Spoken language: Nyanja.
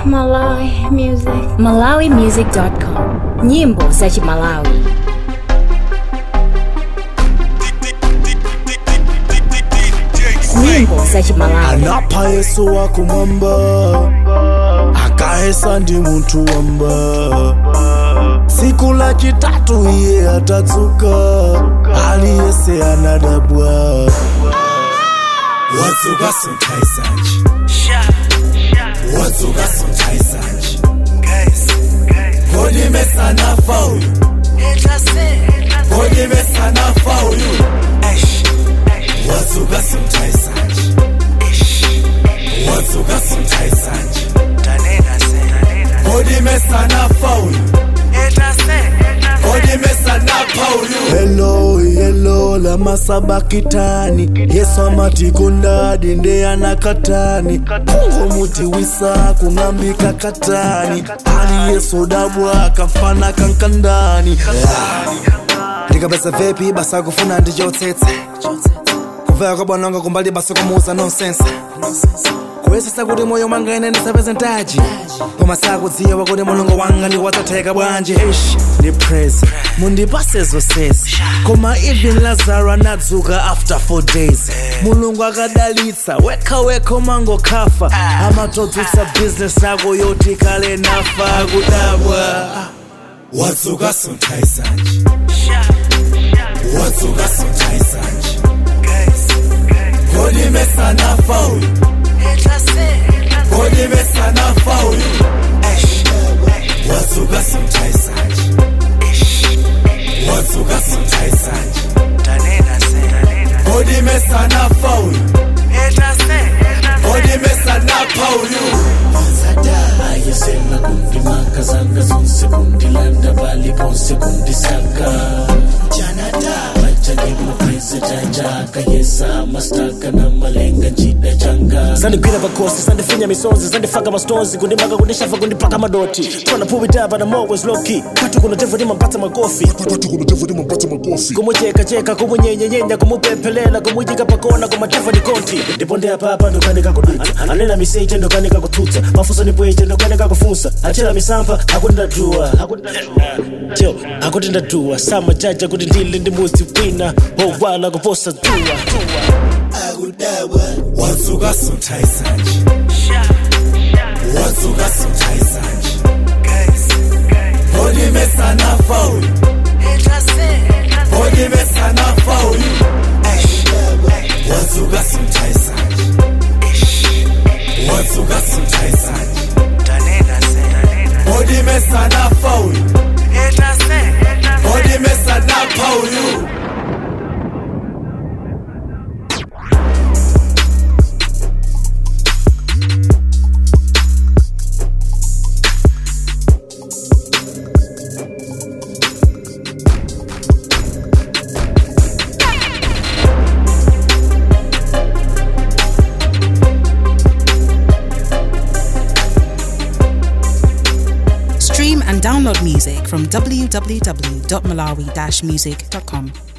Malawi music. MalawiMusic.com. Nyimbo za Malawi. Nyimbo za Malawi. anapha yesu wakumwamba akahesa ndi munthu wamba tsiku la chitatu iye atatsuka aliyese anadabwa wadzuka sunthaisanji wadzuka sunthaisanji kodi mesanafa uyu kodi mesanafa uyu wadzuka sunthaisanji wadzuka sunthaisanji kodi mesanafa uyu kodi mesanafa uyu helo helo la masabakitani yesu amati kundadi ndeyana katani kungomuti wisa kung'ambika katani ali yesu dabwa kamfana kankandani ndikapeza vepi basa akufuna ndichotsetse kuveka kwa bwananga kumbali basa kumuuza nonsense kuyesesa kuti moyo mwanga ine ndisapeze ntaji koma sakudziwa kuti mulungu wanga ndiwatsatheka bwanji ish ndi praise mundipase zonsezi koma even lazaro anadzuka after four days mulungu akadalitsa wekha wekha umangokhafa amatodzutsa business yako yoti kale nafa akudabwa wadzuka sunthaisanji wadzuka sunthaisanji kodi mesanafa uyu kodi mesanafa uyu wadzuka sunthaisanji wadzuka sunthaisanji kodi mesanafa uyu kodi mesanafa uyu ayesela kundimaka zanga zonse kundilanda bali ponse kundisaka machalimaprise chachaka yesa mastaka na malenga chida changa zandigwira pakosi zandifinya misonzi zandifaka mastonzi kundimaka kundishafa kundipaka madoti twana puwitapa na mowes loki kwatu kunotevo timapatsa makofi kumuchekacheka kumunyenyenyenya kumupemphelela kumuyika pakona kumatefa ni konti ndipo ndeyapapa ndokanika kudutsa anena miseche ndokanika kutsutsa mafunso nipweche ndokanika kufunsa achera misampha akuti ndaduwa tyo akuti ndaduwa samajaja kuti ndili ndi muzi wina wowala kuposa dzuwa wadzuka sunthaisanji wadzuka sunthaisanji kodi mesanafa uyu kodi mesanafa uyu wadzuka sunthaisanji wadzuka sunthaisanji kodi mesanafa uyu kodi mesanafa uyu Stream and download music from www.malawi-music.com.